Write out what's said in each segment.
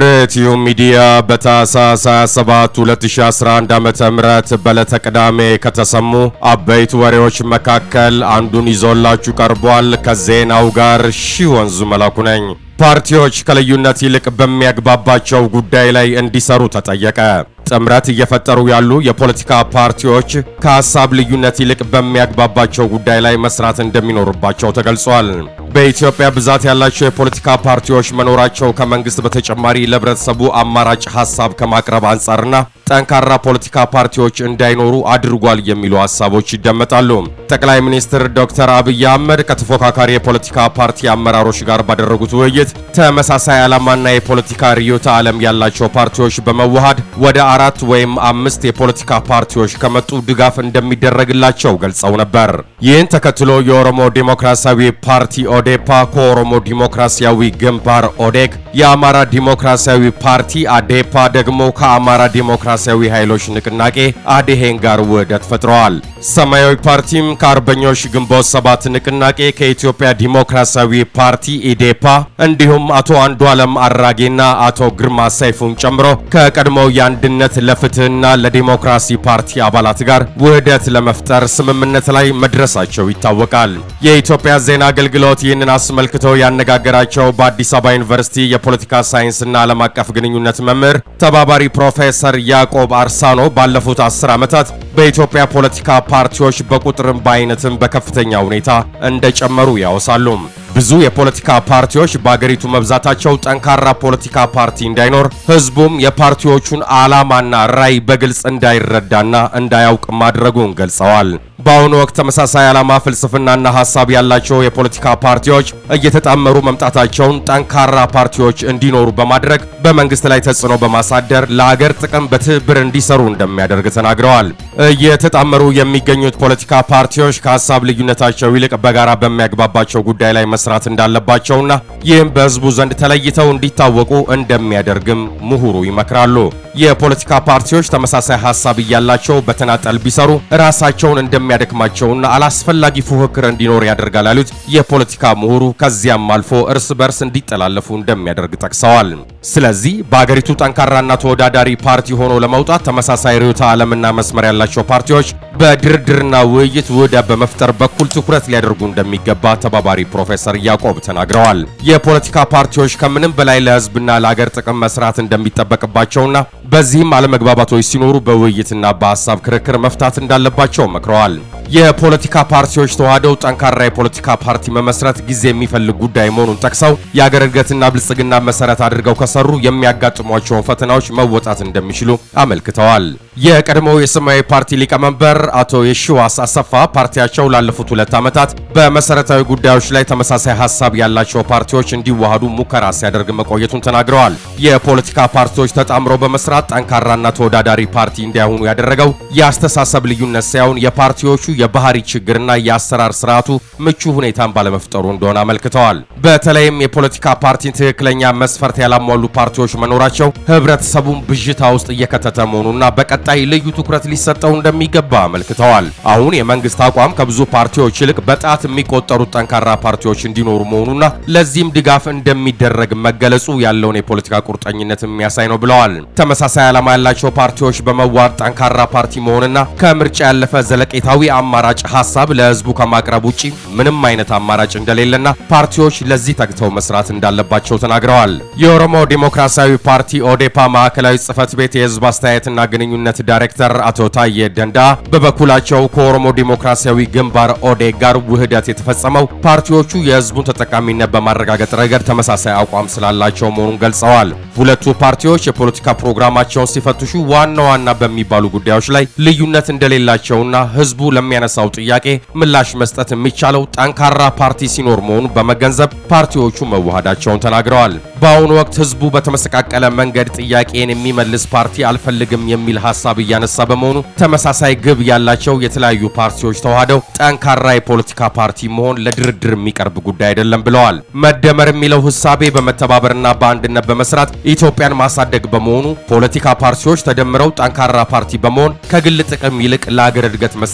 ርትዩ ሚዲያ በታህሳስ 27 2011 ዓ.ም በዕለተ ቅዳሜ ከተሰሙ አበይት ወሬዎች መካከል አንዱን ይዞላችሁ ቀርቧል። ከዜናው ጋር ሺህ ወንዙ መላኩ ነኝ። ፓርቲዎች ከልዩነት ይልቅ በሚያግባባቸው ጉዳይ ላይ እንዲሰሩ ተጠየቀ። ጥምረት እየፈጠሩ ያሉ የፖለቲካ ፓርቲዎች ከሀሳብ ልዩነት ይልቅ በሚያግባባቸው ጉዳይ ላይ መስራት እንደሚኖርባቸው ተገልጿል። በኢትዮጵያ ብዛት ያላቸው የፖለቲካ ፓርቲዎች መኖራቸው ከመንግስት በተጨማሪ ለህብረተሰቡ አማራጭ ሀሳብ ከማቅረብ አንጻርና ጠንካራ ፖለቲካ ፓርቲዎች እንዳይኖሩ አድርጓል የሚሉ ሀሳቦች ይደመጣሉ። ጠቅላይ ሚኒስትር ዶክተር አብይ አህመድ ከተፎካካሪ የፖለቲካ ፓርቲ አመራሮች ጋር ባደረጉት ውይይት ተመሳሳይ ዓላማና የፖለቲካ ርዕዮተ ዓለም ያላቸው ፓርቲዎች በመዋሃድ ወደ አራት ወይም አምስት የፖለቲካ ፓርቲዎች ከመጡ ድጋፍ እንደሚደረግላቸው ገልጸው ነበር። ይህን ተከትሎ የኦሮሞ ዴሞክራሲያዊ ፓርቲ ኦዴፓ ከኦሮሞ ዲሞክራሲያዊ ግንባር ኦዴግ፣ የአማራ ዲሞክራሲያዊ ፓርቲ አዴፓ ደግሞ ከአማራ ዲሞክራሲያዊ ኃይሎች ንቅናቄ አዴሄን ጋር ውህደት ፈጥረዋል። ሰማያዊ ፓርቲም ከአርበኞች ግንቦት ሰባት ንቅናቄ ከኢትዮጵያ ዲሞክራሲያዊ ፓርቲ ኢዴፓ እንዲሁም አቶ አንዱዓለም አራጌና አቶ ግርማ ሰይፉን ጨምሮ ከቀድሞው የአንድነት ለፍትህና ለዲሞክራሲ ፓርቲ አባላት ጋር ውህደት ለመፍጠር ስምምነት ላይ መድረሳቸው ይታወቃል። የኢትዮጵያ ዜና አገልግሎት ይህንን አስመልክቶ ያነጋገራቸው በአዲስ አበባ ዩኒቨርሲቲ የፖለቲካ ሳይንስና ዓለም አቀፍ ግንኙነት መምህር ተባባሪ ፕሮፌሰር ያዕቆብ አርሳኖ ባለፉት አስር ዓመታት በኢትዮጵያ ፖለቲካ ፓርቲዎች በቁጥርም በአይነትም በከፍተኛ ሁኔታ እንደጨመሩ ያወሳሉ። ብዙ የፖለቲካ ፓርቲዎች በአገሪቱ መብዛታቸው ጠንካራ ፖለቲካ ፓርቲ እንዳይኖር ህዝቡም የፓርቲዎቹን ዓላማና ራዕይ በግልጽ እንዳይረዳና እንዳያውቅ ማድረጉን ገልጸዋል። በአሁኑ ወቅት ተመሳሳይ ዓላማ፣ ፍልስፍናና ሐሳብ ያላቸው የፖለቲካ ፓርቲዎች እየተጣመሩ መምጣታቸውን ጠንካራ ፓርቲዎች እንዲኖሩ በማድረግ በመንግስት ላይ ተጽዕኖ በማሳደር ለአገር ጥቅም በትብብር እንዲሰሩ እንደሚያደርግ ተናግረዋል። እየተጣመሩ የሚገኙት ፖለቲካ ፓርቲዎች ከሐሳብ ልዩነታቸው ይልቅ በጋራ በሚያግባባቸው ጉዳይ ላይ መስራት እንዳለባቸውና ይህም በህዝቡ ዘንድ ተለይተው እንዲታወቁ እንደሚያደርግም ምሁሩ ይመክራሉ። የፖለቲካ ፓርቲዎች ተመሳሳይ ሐሳብ እያላቸው በተናጠል ቢሰሩ ራሳቸውን እንደሚያደክማቸውና አላስፈላጊ ፉክክር እንዲኖር ያደርጋል ያሉት የፖለቲካ ምሁሩ ከዚያም አልፎ እርስ በርስ እንዲጠላለፉ እንደሚያደርግ ጠቅሰዋል። ስለዚህ በአገሪቱ ጠንካራና ተወዳዳሪ ፓርቲ ሆኖ ለመውጣት ተመሳሳይ ርዕዮተ ዓለምና መስመር ያላቸው ፓርቲዎች በድርድርና ውይይት ውህደት በመፍጠር በኩል ትኩረት ሊያደርጉ እንደሚገባ ተባባሪ ፕሮፌሰር ያዕቆብ ተናግረዋል። የፖለቲካ ፓርቲዎች ከምንም በላይ ለህዝብና ለአገር ጥቅም መስራት እንደሚጠበቅባቸውና በዚህም አለመግባባቶች ሲኖሩ በውይይትና በሀሳብ ክርክር መፍታት እንዳለባቸው መክረዋል። የፖለቲካ ፓርቲዎች ተዋህደው ጠንካራ የፖለቲካ ፓርቲ መመስረት ጊዜ የሚፈልግ ጉዳይ መሆኑን ጠቅሰው የአገር እድገትና ብልጽግና መሰረት አድርገው ከሰሩ የሚያጋጥሟቸውን ፈተናዎች መወጣት እንደሚችሉ አመልክተዋል። የቀድሞው የሰማያዊ ፓርቲ ሊቀመንበር አቶ የሺዋስ አሰፋ ፓርቲያቸው ላለፉት ሁለት ዓመታት በመሰረታዊ ጉዳዮች ላይ ተመሳሳይ ሀሳብ ያላቸው ፓርቲዎች እንዲዋሃዱ ሙከራ ሲያደርግ መቆየቱን ተናግረዋል። የፖለቲካ ፓርቲዎች ተጣምረው በመስራት ጠንካራና ተወዳዳሪ ፓርቲ እንዲያሆኑ ያደረገው የአስተሳሰብ ልዩነት ሳይሆን የፓርቲዎቹ የባህሪ ችግርና የአሰራር ስርዓቱ ምቹ ሁኔታን ባለመፍጠሩ እንደሆነ አመልክተዋል። በተለይም የፖለቲካ ፓርቲን ትክክለኛ መስፈርት ያላሟሉ ፓርቲዎች መኖራቸው ህብረተሰቡን ብዥታ ውስጥ እየከተተ መሆኑና በቀጣይ ልዩ ትኩረት ሊሰጠው እንደሚገባ አመልክተዋል። አሁን የመንግስት አቋም ከብዙ ፓርቲዎች ይልቅ በጣት የሚቆጠሩት ጠንካራ ፓርቲዎች እንዲኖሩ መሆኑና ለዚህም ድጋፍ እንደሚደረግ መገለጹ ያለውን የፖለቲካ ቁርጠኝነት የሚያሳይ ነው ብለዋል። ተመሳሳይ ዓላማ ያላቸው ፓርቲዎች በመዋድ ጠንካራ ፓርቲ መሆንና ከምርጫ ያለፈ ዘለቄታዊ አማራጭ ሀሳብ ለህዝቡ ከማቅረብ ውጪ ምንም አይነት አማራጭ እንደሌለና ፓርቲዎች ለዚህ ተግተው መስራት እንዳለባቸው ተናግረዋል። የኦሮሞ ዴሞክራሲያዊ ፓርቲ ኦዴፓ ማዕከላዊ ጽህፈት ቤት የህዝብ አስተያየትና ግንኙነት ዳይሬክተር አቶ ታዬ ደንዳ በበኩላቸው ከኦሮሞ ዴሞክራሲያዊ ግንባር ኦዴግ ጋር ውህደት የተፈጸመው ፓርቲዎቹ የህዝቡን ተጠቃሚነት በማረጋገጥ ረገድ ተመሳሳይ አቋም ስላላቸው መሆኑን ገልጸዋል። ሁለቱ ፓርቲዎች የፖለቲካ ፕሮግራማቸውን ሲፈትሹ ዋና ዋና በሚባሉ ጉዳዮች ላይ ልዩነት እንደሌላቸውና ህዝቡ ለሚያነሳው ጥያቄ ምላሽ መስጠት የሚቻለው ጠንካራ ፓርቲ ሲኖር መሆኑን በመገንዘብ ፓርቲዎቹ መዋሃዳቸውን ተናግረዋል። በአሁኑ ወቅት ህዝቡ በተመሰቃቀለ መንገድ ጥያቄን የሚመልስ ፓርቲ አልፈልግም የሚል ሀሳብ እያነሳ በመሆኑ ተመሳሳይ ግብ ያላቸው የተለያዩ ፓርቲዎች ተዋህደው ጠንካራ የፖለቲካ ፓርቲ መሆን ለድርድር የሚቀርብ ጉዳይ አይደለም ብለዋል። መደመር የሚለው ህሳቤ በመተባበርና በአንድነት በመስራት ኢትዮጵያን ማሳደግ በመሆኑ ፖለቲካ ፓርቲዎች ተደምረው ጠንካራ ፓርቲ በመሆን ከግል ጥቅም ይልቅ ለአገር እድገት መስራት እንዳለ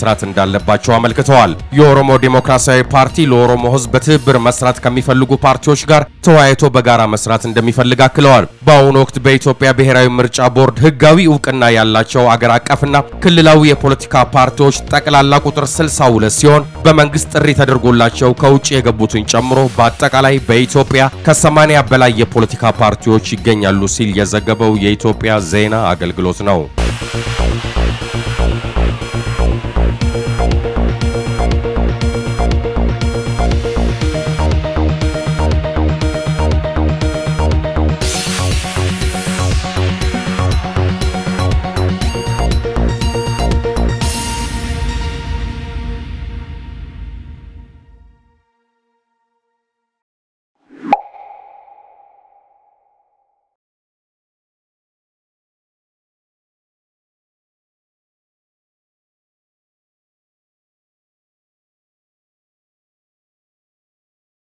እንዳለባቸው አመልክተዋል። የኦሮሞ ዴሞክራሲያዊ ፓርቲ ለኦሮሞ ሕዝብ በትብብር መስራት ከሚፈልጉ ፓርቲዎች ጋር ተወያይቶ በጋራ መስራት እንደሚፈልግ አክለዋል። በአሁኑ ወቅት በኢትዮጵያ ብሔራዊ ምርጫ ቦርድ ህጋዊ እውቅና ያላቸው አገር አቀፍና ክልላዊ የፖለቲካ ፓርቲዎች ጠቅላላ ቁጥር 62 ሲሆን በመንግስት ጥሪ ተደርጎላቸው ከውጭ የገቡትን ጨምሮ በአጠቃላይ በኢትዮጵያ ከ80 በላይ የፖለቲካ ፓርቲዎች ይገኛሉ ሲል የዘገበው የኢትዮጵያ ዜና አገልግሎት ነው።